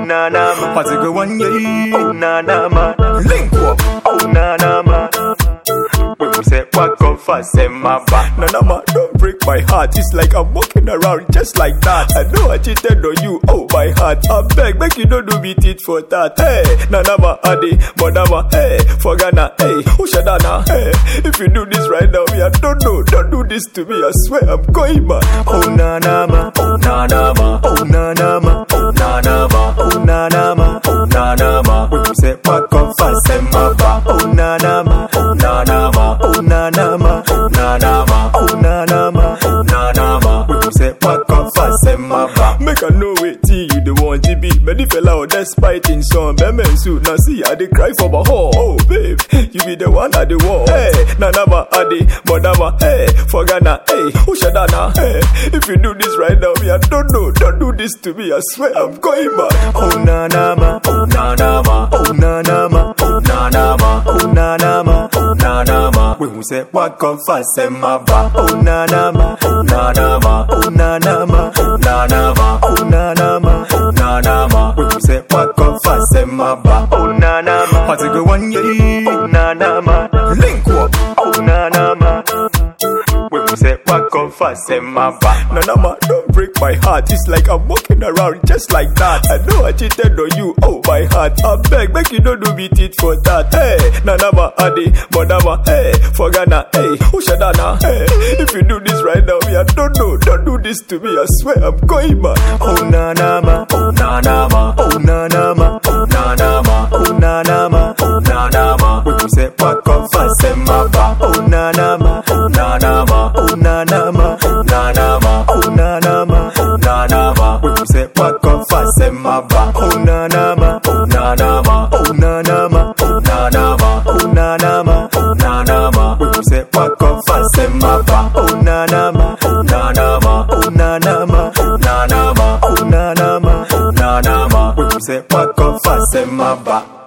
na na ma. What's it go one yeah? Oh na na ma. Link up. Oh na na ma. When we say walk up fast, say my back. Nana ma, don't break my heart. It's like I'm walking around just like that. I know I cheated on you, oh my heart. I beg, make you don't do me tit for that. Hey, Nana ma, Adi, Madama, hey, for Ghana, hey, Ushadana, hey. If you do this right now, me, I don't know. Don't do this to me. I swear I'm going mad. Oh na na ma. Oh na na ma. Oh na na ma. Oh na na ma. Oh na na ma. Oh na na ma. When we say walk up fast, say my back. Oh na na ma. Oh na na ma. Oh na na ma. Oh na na ma. Oh na na ma. Oh na na ma. When we say walk up fast, say my back. Make I know it, you the one GB. Many fella out there spiting some men suit. Now see, I dey cry for my home. Oh, babe, you be the one at the wall. Hey, Nanama, Adi, Madama, hey, for Ghana, hey, Ushadana, hey. If you do this right now, me, I don't know. Don't do this to me. I swear I'm going mad. Oh na na ma. Oh na na ma. Oh na na ma. Oh na na ma. Oh na na ma. Oh na na ma. When we say walk up fast, say my back. Oh na na ma. Oh na na ma. Oh na na ma. Oh na na ma. Oh na na ma. Oh na na ma. When we say walk up fast, say my back. Oh na na ma. What's it go one yeah? Oh na na ma. Link up. Oh na na ma. When we say walk up fast, say my back. Nanama, don't break my heart. It's like I'm walking around just like that. I know I cheated on you, oh my heart. I beg, make you don't do me tit for that. Hey, Nanama, Adi, Madama, hey, for Ghana, hey, Ushadana, hey. If you do this right now, me, I don't know. Don't do this to me. I swear I'm going mad. Oh na na ma. Oh na na ma. Oh na na ma. Oh na na ma. Oh na na ma. Oh na na ma. When we say walk up fast, say my back. Oh na na ma. Oh na na ma. Oh na na ma. Oh na na ma. Oh na na ma. Oh na na ma. When we say walk up fast, say my back. Oh na na ma. Oh na na ma. Oh na na ma. Oh na na ma. Oh na na ma. Oh na na ma. When we say walk up fast, say my back. Oh na na ma. Oh na na ma. Oh na na ma. Oh na na ma. Oh na na ma. Oh na na ma. When we say walk up fast, say my back.